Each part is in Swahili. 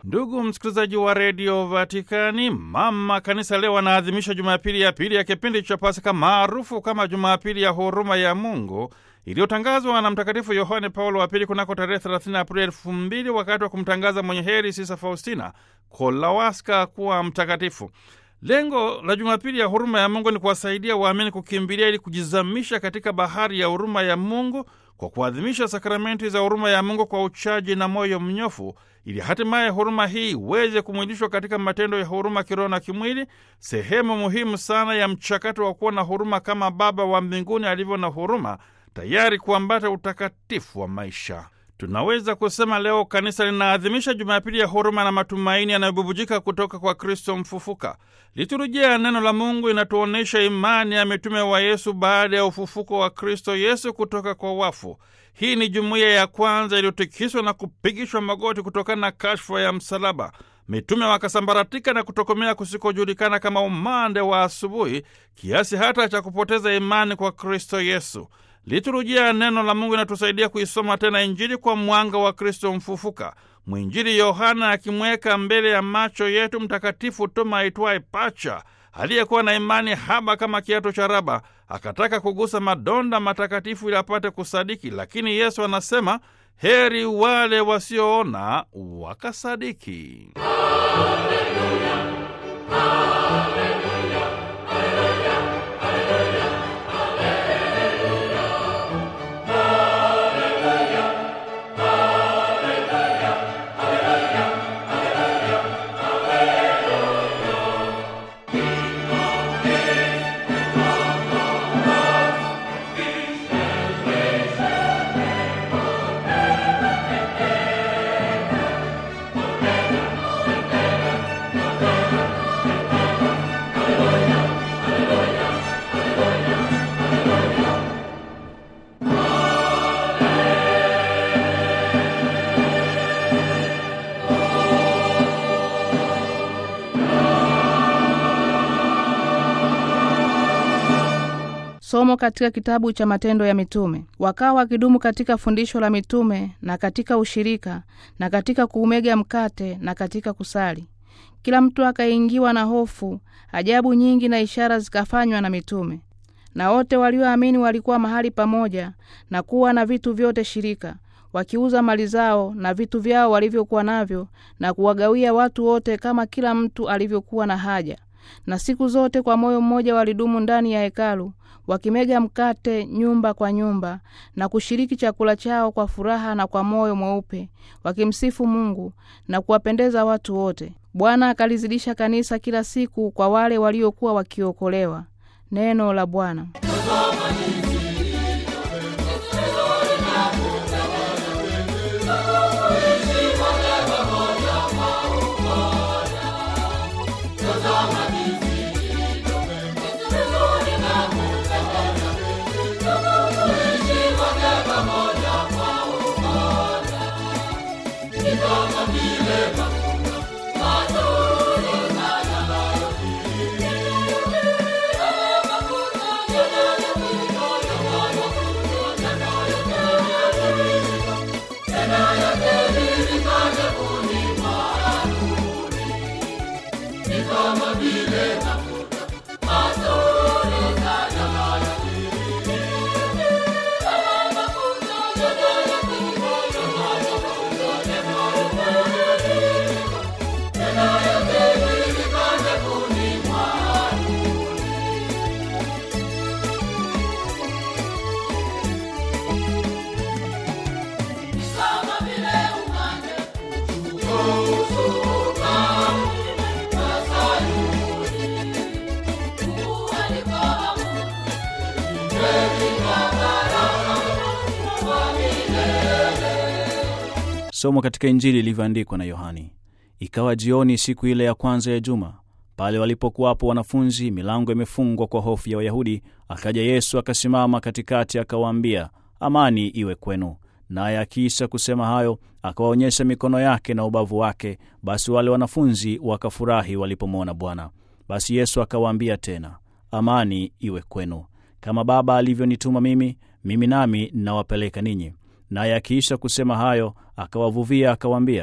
Ndugu msikilizaji wa redio Vatikani, mama kanisa leo anaadhimisha Jumapili ya pili ya kipindi cha Pasaka maarufu kama Jumapili ya huruma ya Mungu iliyotangazwa na Mtakatifu Yohane Paulo wa Pili kunako tarehe 30 Aprili elfu mbili wakati wa kumtangaza mwenye heri Sisa Faustina Kolawaska kuwa mtakatifu. Lengo la Jumapili ya huruma ya Mungu ni kuwasaidia waamini kukimbilia ili kujizamisha katika bahari ya huruma ya Mungu kwa kuadhimisha sakramenti za huruma ya Mungu kwa uchaji na moyo mnyofu, ili hatimaye huruma hii iweze kumwilishwa katika matendo ya huruma kiroho na kimwili, sehemu muhimu sana ya mchakato wa kuwa na huruma kama Baba wa mbinguni alivyo na huruma, tayari kuambata utakatifu wa maisha. Tunaweza kusema leo kanisa linaadhimisha Jumapili ya huruma na matumaini yanayobubujika kutoka kwa Kristo mfufuka. Liturujia ya neno la Mungu inatuonyesha imani ya mitume wa Yesu baada ya ufufuko wa Kristo Yesu kutoka kwa wafu. Hii ni jumuiya ya kwanza iliyotikiswa na kupigishwa magoti kutokana na kashfa ya msalaba. Mitume wakasambaratika na kutokomea kusikojulikana kama umande wa asubuhi, kiasi hata cha kupoteza imani kwa Kristo Yesu. Liturujia ya neno la Mungu inatusaidia kuisoma tena Injili kwa mwanga wa Kristo mfufuka. Mwinjili Yohana akimweka mbele ya macho yetu Mtakatifu Toma aitwaye Pacha, aliyekuwa na imani haba kama kiato cha raba, akataka kugusa madonda matakatifu ili apate kusadiki, lakini Yesu anasema heri wale wasioona wakasadiki. Haleluya, haleluya. Somo katika kitabu cha Matendo ya Mitume. Wakawa wakidumu katika fundisho la mitume na katika ushirika na katika kuumega mkate na katika kusali. Kila mtu akaingiwa na hofu, ajabu nyingi na ishara zikafanywa na mitume. Na wote walioamini walikuwa mahali pamoja na kuwa na vitu vyote shirika, wakiuza mali zao na vitu vyao walivyokuwa navyo, na kuwagawia watu wote kama kila mtu alivyokuwa na haja. Na siku zote kwa moyo mmoja walidumu ndani ya hekalu wakimega mkate nyumba kwa nyumba na kushiriki chakula chao kwa furaha na kwa moyo mweupe, wakimsifu Mungu na kuwapendeza watu wote. Bwana akalizidisha kanisa kila siku kwa wale waliokuwa wakiokolewa. Neno la Bwana. Somo katika Injili ilivyoandikwa na Yohani. Ikawa jioni siku ile ya kwanza ya juma, pale walipokuwapo wanafunzi, milango imefungwa kwa hofu ya Wayahudi, akaja Yesu akasimama katikati, akawaambia, amani iwe kwenu. Naye akiisha kusema hayo, akawaonyesha mikono yake na ubavu wake. Basi wale wanafunzi wakafurahi walipomwona Bwana. Basi Yesu akawaambia tena, amani iwe kwenu. Kama Baba alivyonituma mimi, mimi nami nawapeleka ninyi. Naye akiisha kusema hayo, akawavuvia akawaambia,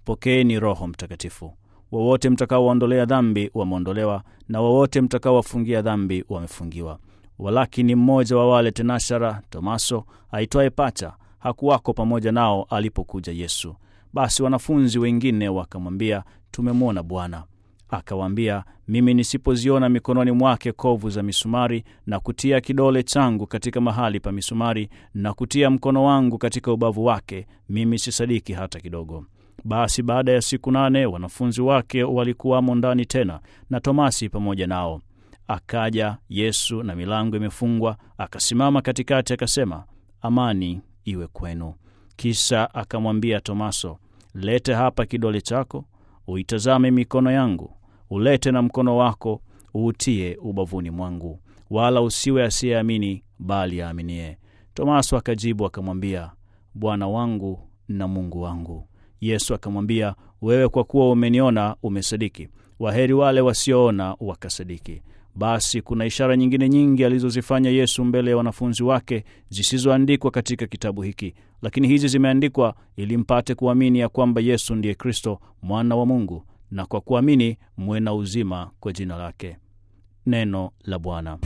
pokeeni Roho Mtakatifu. Wowote mtakaowaondolea dhambi wameondolewa, na wowote mtakaowafungia dhambi wamefungiwa. Walakini mmoja wa wale tenashara, Tomaso aitwaye Pacha, hakuwako pamoja nao alipokuja Yesu. Basi wanafunzi wengine wakamwambia, tumemwona Bwana. Akawaambia, mimi nisipoziona mikononi mwake kovu za misumari, na kutia kidole changu katika mahali pa misumari, na kutia mkono wangu katika ubavu wake, mimi sisadiki hata kidogo. Basi baada ya siku nane wanafunzi wake walikuwamo ndani tena, na Tomasi pamoja nao. Akaja Yesu na milango imefungwa, akasimama katikati, akasema, amani iwe kwenu. Kisha akamwambia Tomaso, lete hapa kidole chako, uitazame mikono yangu, ulete na mkono wako, uutie ubavuni mwangu, wala usiwe asiyeamini, bali aaminie. Tomaso akajibu akamwambia, Bwana wangu na Mungu wangu. Yesu akamwambia, wewe kwa kuwa umeniona umesadiki. Waheri wale wasioona wakasadiki. Basi kuna ishara nyingine nyingi alizozifanya Yesu mbele ya wanafunzi wake zisizoandikwa katika kitabu hiki, lakini hizi zimeandikwa ili mpate kuamini ya kwamba Yesu ndiye Kristo, mwana wa Mungu, na kwa kuamini mwe na uzima kwa jina lake. Neno la Bwana.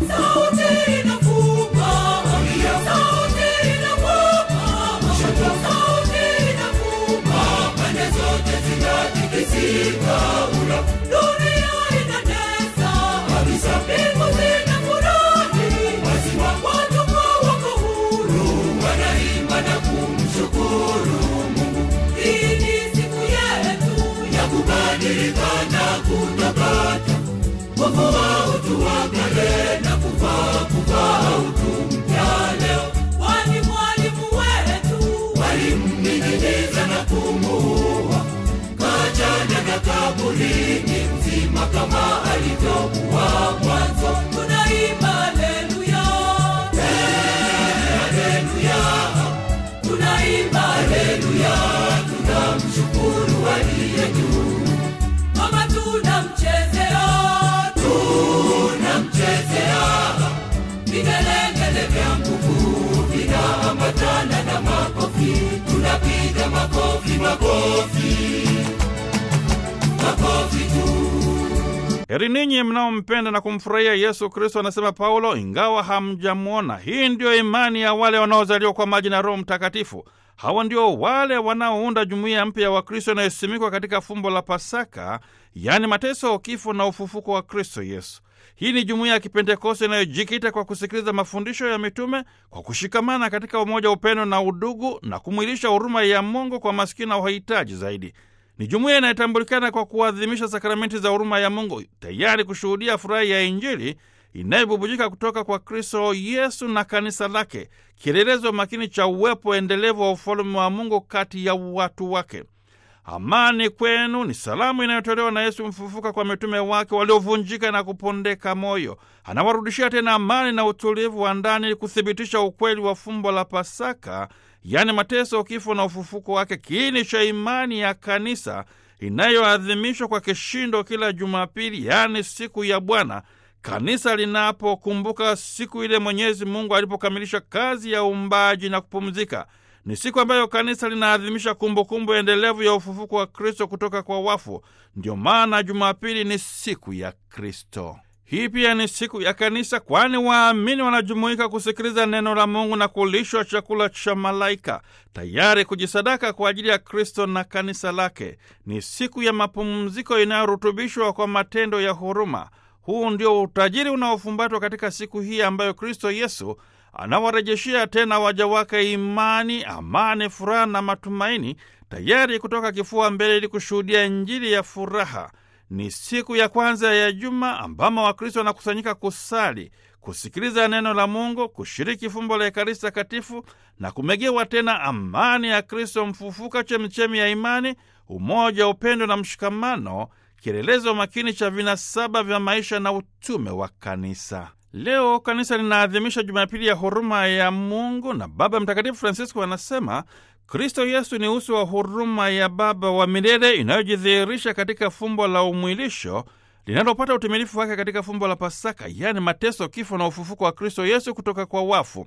Heri ninyi mnaompenda na kumfurahia Yesu Kristo, anasema Paulo, ingawa hamjamwona. Hii ndiyo imani ya wale wanaozaliwa kwa maji na Roho Mtakatifu. Hawa ndio wale wanaounda jumuiya mpya ya Wakristo inayosimikwa katika fumbo la Pasaka, yaani mateso, kifo na ufufuko wa Kristo Yesu. Hii ni jumuiya ya Kipentekoste inayojikita kwa kusikiliza mafundisho ya mitume, kwa kushikamana katika umoja, upendo na udugu, na kumwilisha huruma ya Mungu kwa maskini na wahitaji zaidi. Ni jumuiya inayotambulikana kwa kuadhimisha sakramenti za huruma ya Mungu, tayari kushuhudia furaha ya Injili inayobubujika kutoka kwa Kristo Yesu na kanisa lake, kielelezo makini cha uwepo endelevu wa ufalume wa Mungu kati ya watu wake. Amani kwenu ni salamu inayotolewa na Yesu mfufuka kwa mitume wake waliovunjika na kupondeka moyo. Anawarudishia tena amani na utulivu wa ndani, kuthibitisha ukweli wa fumbo la Pasaka, yaani mateso, kifo na ufufuko wake, kiini cha imani ya kanisa inayoadhimishwa kwa kishindo kila Jumapili, yaani siku ya Bwana, kanisa linapokumbuka siku ile Mwenyezi Mungu alipokamilisha kazi ya uumbaji na kupumzika. Ni siku ambayo kanisa linaadhimisha kumbukumbu endelevu ya ufufuko wa Kristo kutoka kwa wafu. Ndio maana Jumapili ni siku ya Kristo. Hii pia ni siku ya kanisa, kwani waamini wanajumuika kusikiliza neno la Mungu na kulishwa chakula cha malaika, tayari kujisadaka kwa ajili ya Kristo na kanisa lake. Ni siku ya mapumziko inayorutubishwa kwa matendo ya huruma. Huu ndio utajiri unaofumbatwa katika siku hii ambayo Kristo Yesu anawarejeshea tena waja wake imani, amani, furaha na matumaini, tayari kutoka kifua mbele ili kushuhudia Injili ya furaha. Ni siku ya kwanza ya juma ambamo Wakristo wanakusanyika kusali, kusikiliza neno la Mungu, kushiriki fumbo la Ekaristi Takatifu na kumegewa tena amani ya Kristo mfufuka, chemchemi ya imani, umoja, upendo na mshikamano, kielelezo makini cha vinasaba vya maisha na utume wa kanisa. Leo kanisa linaadhimisha Jumapili ya huruma ya Mungu, na Baba Mtakatifu Francisco anasema Kristo Yesu ni uso wa huruma ya Baba wa milele inayojidhihirisha katika fumbo la umwilisho linalopata utimilifu wake katika fumbo la Pasaka, yaani mateso, kifo na ufufuko wa Kristo Yesu kutoka kwa wafu.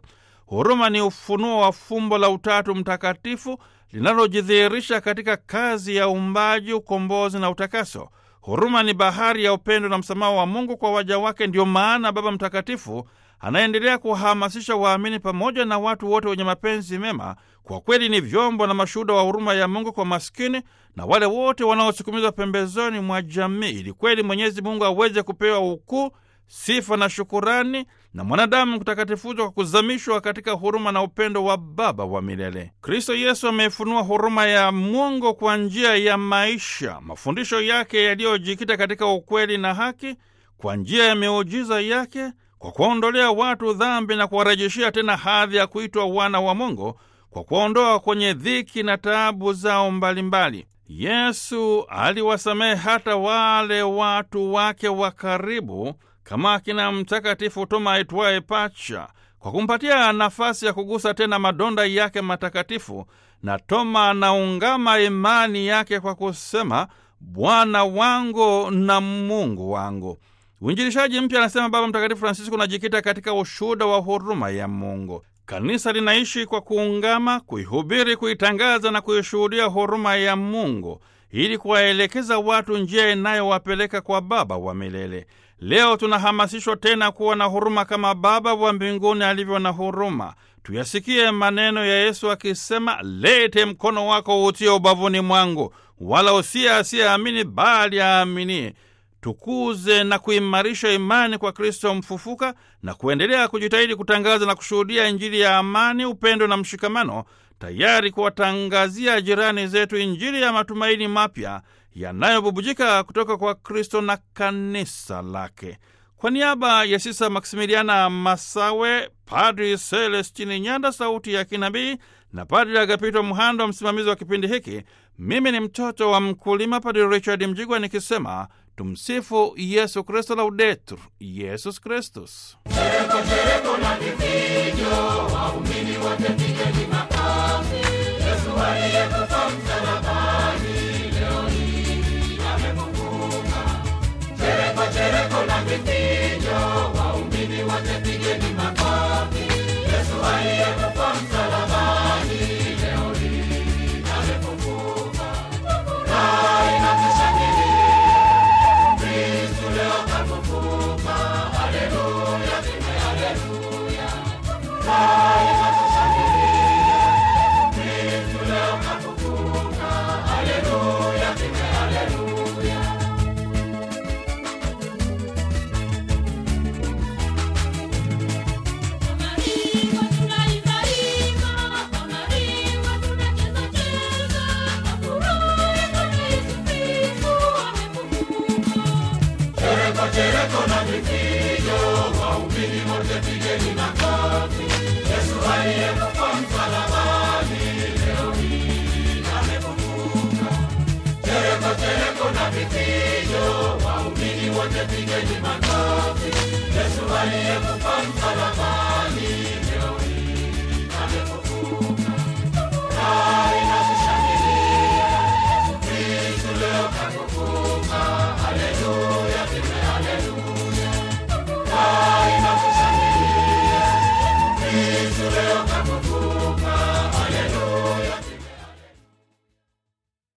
Huruma ni ufunuo wa fumbo la Utatu Mtakatifu linalojidhihirisha katika kazi ya uumbaji, ukombozi na utakaso. Huruma ni bahari ya upendo na msamaha wa Mungu kwa waja wake. Ndiyo maana Baba Mtakatifu anaendelea kuwahamasisha waamini pamoja na watu wote wenye mapenzi mema, kwa kweli ni vyombo na mashuhuda wa huruma ya Mungu kwa maskini na wale wote wanaosukumizwa pembezoni mwa jamii, ili kweli Mwenyezi Mungu aweze kupewa ukuu, sifa na shukurani na mwanadamu kutakatifuzwa kwa kuzamishwa katika huruma na upendo wa Baba wa milele. Kristo Yesu amefunua huruma ya Mungu kwa njia ya maisha, mafundisho yake yaliyojikita katika ukweli na haki, kwa njia ya miujiza yake, kwa kuwaondolea watu dhambi na kuwarejeshea tena hadhi ya kuitwa wana wa Mungu, kwa kuwaondoa kwenye dhiki na taabu zao mbalimbali. Yesu aliwasamehe hata wale watu wake wa karibu kama akina Mtakatifu Toma aitwaye Pacha, kwa kumpatia nafasi ya kugusa tena madonda yake matakatifu. Na Toma anaungama imani yake kwa kusema, Bwana wangu na Mungu wangu. Uinjilishaji mpya, anasema Baba Mtakatifu Francisco, unajikita katika ushuhuda wa huruma ya Mungu. Kanisa linaishi kwa kuungama, kuihubiri, kuitangaza na kuishuhudia huruma ya Mungu ili kuwaelekeza watu njia inayowapeleka kwa Baba wa milele. Leo tunahamasishwa tena kuwa na huruma kama Baba wa mbinguni alivyo na huruma. Tuyasikie maneno ya Yesu akisema, lete mkono wako utie ubavuni mwangu, wala usiye asiyeamini bali aaminie. Tukuze na kuimarisha imani kwa Kristo mfufuka na kuendelea kujitahidi kutangaza na kushuhudia Injili ya amani, upendo na mshikamano, tayari kuwatangazia jirani zetu Injili ya matumaini mapya yanayobubujika kutoka kwa Kristo na kanisa lake. Kwa niaba ya Sisa Maksimiliana Masawe, Padri Celestini Nyanda, sauti ya kinabii, na Padri Agapito Mhando, msimamizi wa kipindi hiki, mimi ni mtoto wa mkulima, Padri Richard Mjigwa, nikisema tumsifu Yesu Kristo, laudetur Yesus Kristus. Kristo leo kafufuka.